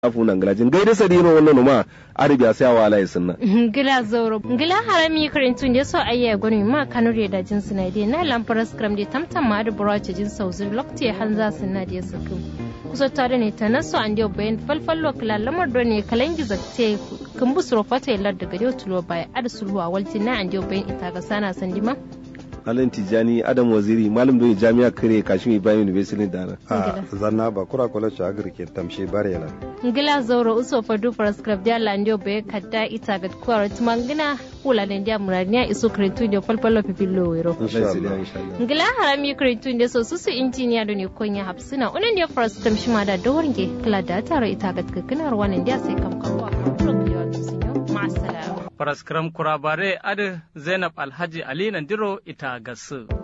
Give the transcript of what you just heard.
afu nan galajin gaida sadino wannan ma arabiya sai wala yasinna gila zauro gila harami karintun da so ayya gwani ma kanure da jin sinade na lamfaras kram da tamtam ma da burace jin sauzir lokti hanza sinade ya sakin kusa tare ne ta naso an dio bayan falfallo kala lamar do ne kalangi zakte kan busuro fata yallar daga dio tulo baya ad sulwa walti na an dio bayan ita ga sana sandima Alan Tijani Adam Waziri malam da jami'a kare Kashimi Bayan University da na. a zanna ba kura kula ci agri ke tamshi barela ngila zauro uso fa du prescribe dia landio be kadda ita ga kwaro tumangina kula ne dia murania iso kretu dio falfallo pipillo wero insha Allah insha Allah. ngila harami kretu inde so susu injiniya do ne konya hapsina unan dia first tam shima da dawarnge kala da taro ita ga kakkinar wannan dia sai kam kawo program tusinyo ma'assalam Faraskram kurabare adi Zainab Alhaji Ali Nandiro ita gasu.